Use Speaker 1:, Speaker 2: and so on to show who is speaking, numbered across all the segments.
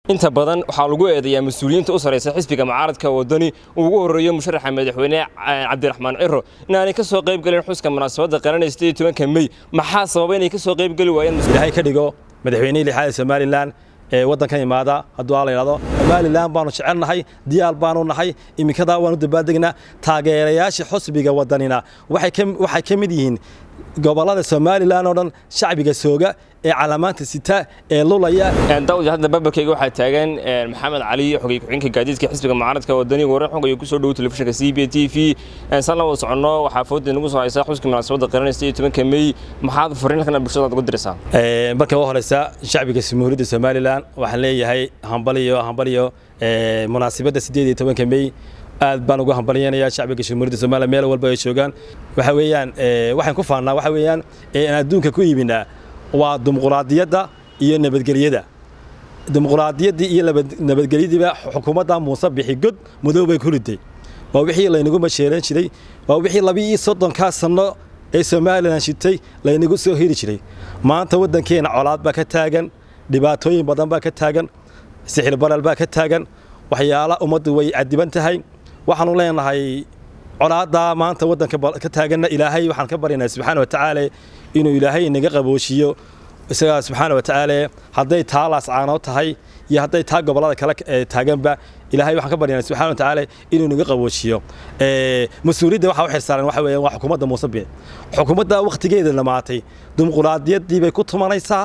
Speaker 1: inta badan waxaa lagu eedeeyaa mas-uuliyiinta u sarraysa xisbiga mucaaradka waddani uu ugu horreeyo musharaxa madaxweyne cabdiraxmaan ciro inaanay ka soo qayb gelin xuska munaasabadda qaranay siddeed iyo tobanka mey maxaa sababa inay ka soo qayb geli waayeen
Speaker 2: ilaahay ka dhigo madaxweynihii lixaad ee somalilan ee waddankan imaada hadduu aa la yidhahdo somalilan baanu jecelnahay diyaal baanu nahay iminkadaa waanu dabaaldegnaa taageerayaasha xusbiga waddanina waxay ka mid yihiin gobollada somalilan oo dhan shacbiga sooga ee calaamaanta sita ee lulaya
Speaker 1: daawud hadda babarkayga waxaa taagan maxamed cali xogey ku-xigeenka gaadiidka xisbiga mucaaradka wadani warar xog ayuu kusoo dhowo telefishinka c b t v san la wada soconno waxaa fooda nagu soo haysaa xuska munaasabadda qaranay siddeed iyo tobanka mey maxaad fariin halkan bulshadaad ugu diraysaa
Speaker 2: marka u horeysa shacbiga jamhuuriyadda somalilan waxaan leeyahay hambaliyo hambaliyo munaasabadda siddeed iyo tobanka mey aad baan ugu hambalyanayaa shacbiga jamhuuriyadda somalilan meel walba ay joogaan waxa weeyaan waxaan ku faannaa waxa weeyaan aan adduunka ku iibinaa waa dimuquraadiyadda iyo nabadgelyada dimuquraadiyaddii iyo nabadgelyadiiba xukuumadda muuse bixi god madow bay ku riday waa wixii laynagu masheeran jiray waa wixii labi-iyo soddonkaa sanno ee somalilan shitay laynagu soo heri jiray maanta waddankeena colaad baa ka taagan dhibaatooyin badan baa ka taagan sixir baral baa ka taagan waxyaala ummaddu way cadiban tahay waxaanu leenahay colaaddaa maanta waddanka ka taaganna ilaahay waxaan ka baryaynaa subxaana watacaala inuu ilaahay inaga qabooshiyo isagaa subxaana watacaala hadday taa laascaanoo tahay iyo hadday taa gobollada kale taaganba ilaahay waxaan ka baryaynaa subxana watacaala inuu inaga qabooshiyo mas-uuliyadda waxaa u xirsaaran waxa weeyaan waa xukuumadda muuse bici xukuumadda wakhtigeeda dhamaatay dimuquraadiyaddii bay ku tumanaysaa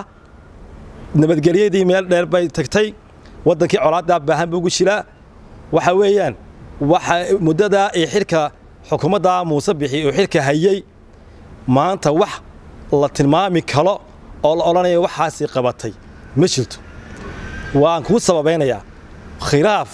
Speaker 2: nabadgelyadii meel dheer bay tagtay waddankii colaaddaa baahan buu ugu jiraa waxa weeyaan waxa muddadaa ee xilka xukuumadda muuse bixi oo xilka hayey maanta wax la tilmaami karo oo la odhanayo waxaasi qabatay ma jirto waan kuu sababaynayaa khilaaf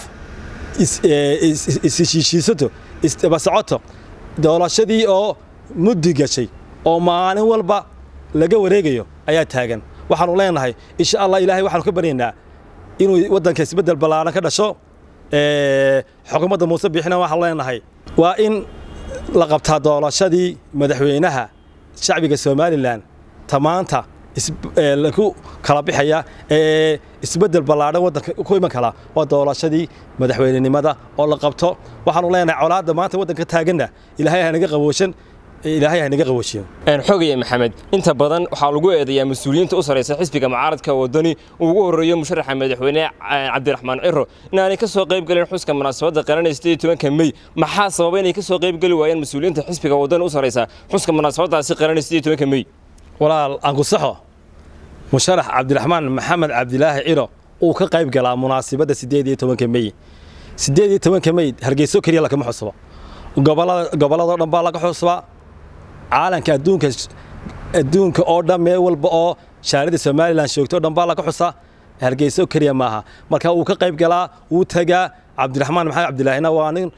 Speaker 2: isshiishiisato isdabasocoto doolashadii oo muddi gashay oo maalin walba laga wareegayo ayaa taagan waxaanu leenahay insha allah ilaahay waxaanu ka baryaynaa inuu waddanka isbeddel ballaaran ka dhasho xukuumadda muuse bixina waxaanu leenahay waa in la qabtaa doolashadii madaxweynaha shacbiga somalilan tamaanta lagu kala bixaya ee isbeddel ballaadhan waddanka ku iman kala waa doolashadii madaxweynenimada oo la qabto waxaanu leenahay colaadda maanta waddanka taaganna ilaahay hanaga qabooshan ilaahay hanaga qabooshiyo
Speaker 1: xogaya maxamed inta badan waxaa lagu eedeeyaa mas-uuliyiinta u sarraysa xisbiga mucaaradka waddani uu ugu horreeyo musharaxa madaxweyne cabdiraxmaan ciro inaanay ka soo qayb gelin xuska munaasabadda qaranay siddeed iyo tobanka mey maxaa sababa inay ka soo qayb geli waayeen mas-uuliyiinta xisbiga waddani u sarraysa xuska munaasabaddaasi qaranay siddeed iyo tobanka mey
Speaker 2: walaal aan ku saxo musharax cabdiraxmaan maxamed cabdilaahi ciro uu ka qayb galaa munaasabadda siddeed iyo tobanka mey siddeed iyo tobanka mey hargeyso keliya lakama xusabo gobolladoo dhan baa laga xusbaa caalanka adduunka adduunka oo dhan meel walba oo shaarida somalilan joogto o dhan baa laga xusaa hargeyso keliya maaha marka uu ka qayb galaa wuu tagaa cabdiraxmaan maxamed cabdilaahina waa nin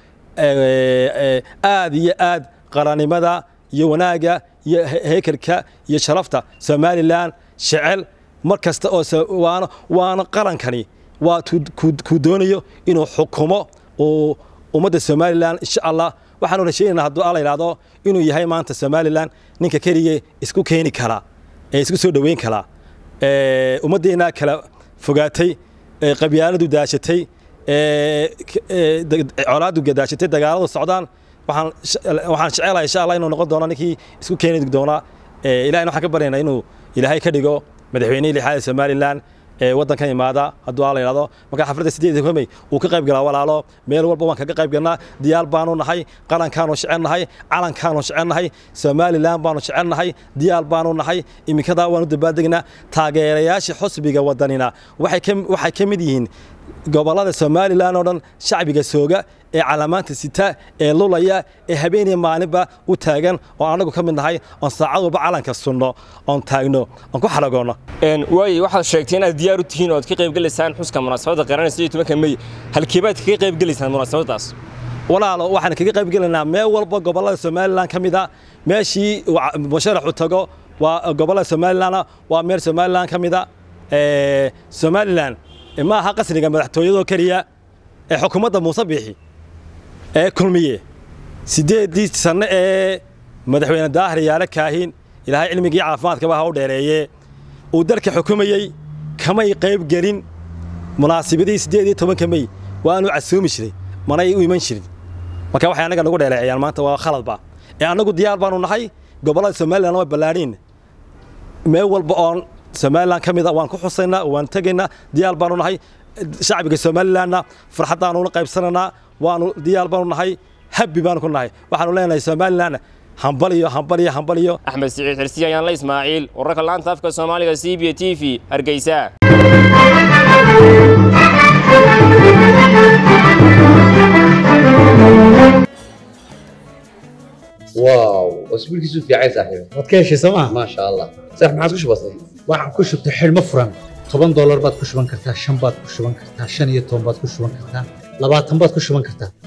Speaker 2: aad iyo aad qarannimada iyo wanaagga iyo heekelka iyo sharafta somalilan jecel mar kasta oo waana waana qarankani waa kuu doonayo inuu xukumo uu ummadda somalilan insha allah waxaanu rashaynaynaa hadduu ala yidhahdo inuu yahay maanta somalilan ninka keligee isku keeni karaa ee isku soo dhoweyn karaa ummaddeennaa kala fogaatay qabyaaladu daashatay colaadu daashatay dagaaladu socdaan waxaan jecelahay insha allah inuu noqon doono ninkii isku keeni doonaa ilahina waxaan ka baryaynaa inuu ilaahay ka dhigo madaxweynihii lixaad ee somalilan ee waddankan imaada hadduu aa la yidhahdo marka xafladda siddeed iyo mey uu ka qayb galaa walaalo meel walba waan kaga qayb galnaa diyaal baanu nahay qarankaanu jecelnahay calankaanu jecelnahay somalilan baanu jecelnahay diyaal baanu nahay iminkadaa waanu dabaaldegnaa taageerayaasha xusbiga waddanina waxay ka mid yihiin gobollada somalilan oo dhan shacbiga sooga ee calaamaanta sita ee lulaya ee habeeniya maalinba u taagan oo annagu ka mid nahay oon saacad walba calanka sunno oon taagno oon ku xalagoonno
Speaker 1: waaye waxaad sheegtay inaad diyaar u tihiin ood ka qayb gelaysaan xuska munaasabadda qaranay siddeed iyo tobanka mey halkeebaad kaga qayb gelaysaan munaasabaddaas
Speaker 2: walaalo waxaan kaga qayb gelaynaa meel walba gobollada somalilan ka mid a meeshii musharaxu tago waa gobollada somalilanna waa meel somalilan ka mid a somalilan ma aha qasriga madaxtooyadoo keliya ee xukuumadda muuse biixi ee kulmiye siddeeddii sanno ee madaxweyne daahir yaale kaahin ilaahay cilmigii caafimaadkaba ha u dheereeye uu dalka xukumayey kamay qayb gelin munaasibadii siddeed iyo tobanka mey waanu casoomi jiray manay u iman jirin marka waxay annaga nagu dheeleecayaan maanta waa khaladba ee annagu diyaar baanu nahay gobollada somalilan waa ballaadhiin meel walba oon somalilan ka mid a waan ku xusaynaa waan tegaynaa diyaar baanu nahay shacbiga somalilanna farxaddaanu la qaybsanaynaa waanu diyaar baanu nahay habbi baanu ku nahay waxaanu leenahay somalilan hambaliyo hambaliyo hambaliyo
Speaker 1: axmed siciid xirsiya ayaan la ismaaciil wararka laanta afka soomaaliga c b t v hargeysa
Speaker 3: واو اسبوعك في عايز صاحبي
Speaker 4: waad ka heshay sooma
Speaker 3: ما شاء الله صح ما عاد كش بسيط
Speaker 4: waxaan ku shubtay xidhmo furan toban doolar baad ku shuban kartaa shan baad ku shuban kartaa shan iyo toban baad ku shuban kartaa labaatan baad ku shuban kartaa